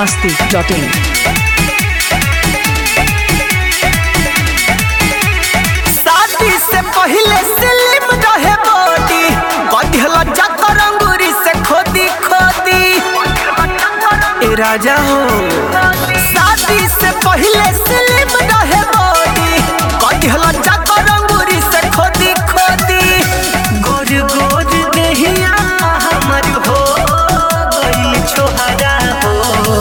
masti.in. शादी से पहले स्लिम रहे बॉडी बढ़ल जाकर अंगूरी से खोदी खोदी ए राजा हो शादी से पहले स्लिम रहे बॉडी बढ़ल जाकर अंगूरी से खोदी खोदी गोर गोर देहिया हमर हो गइल छोहरा हो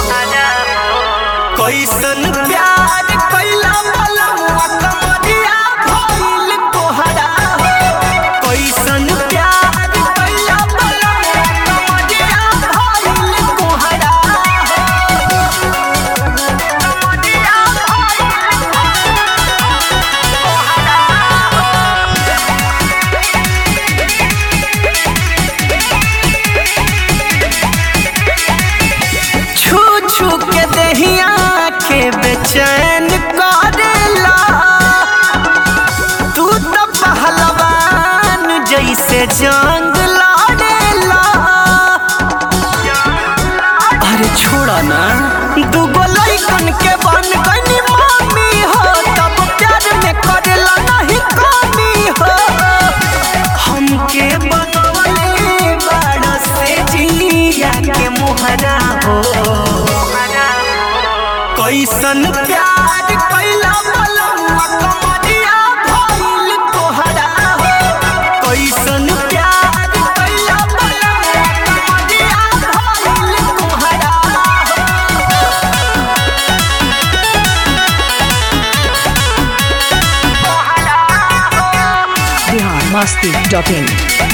कैसन प्यार कैला बलमुआ कमरिया भइल तोहरा हो कैसन प्यार कैला बलमुआ कमरिया भइल तोहरा हो कमरिया भइल छू छू के दहिया के बेचैन करेला तू तो पहलवान जैसे जंग लड़ेला अरे छोड़ा ना दूगो लइकन के बन गनी मामी हो तब प्यार में करेला नहीं कमी हो हमके बनवले बड़ा से जिया के मोहरा हो कैसन प्यार कैला बलमुआ कमरिया भइल तोहरा हो कैसन प्यार कैला बलमुआ कमरिया भइल तोहरा हो Bihar masti.in.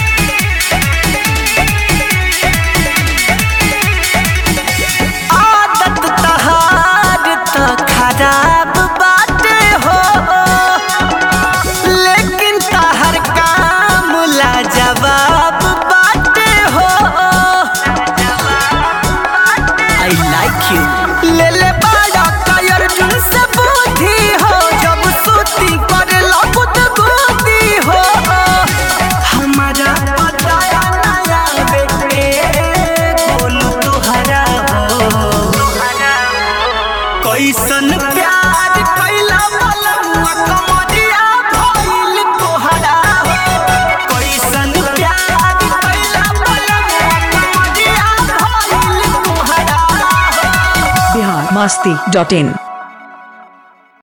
आदत तहार त खराब बाटे हो लेकिन तहर काम ला जवाब बाटे हो आई लाइक यू ले ले बड़ा कायर जुन से बुद्धि हो जब सूती करे लगुत गुदी हो हमारा बताया नया बेटे बोलू तुहरा हो कैसन प्यार कैला बलमुआ कमरिया भइल तोहरा हो कैसन प्यार कैला बलमुआ कमरिया भइल तोहरा हो Bihar masti.in.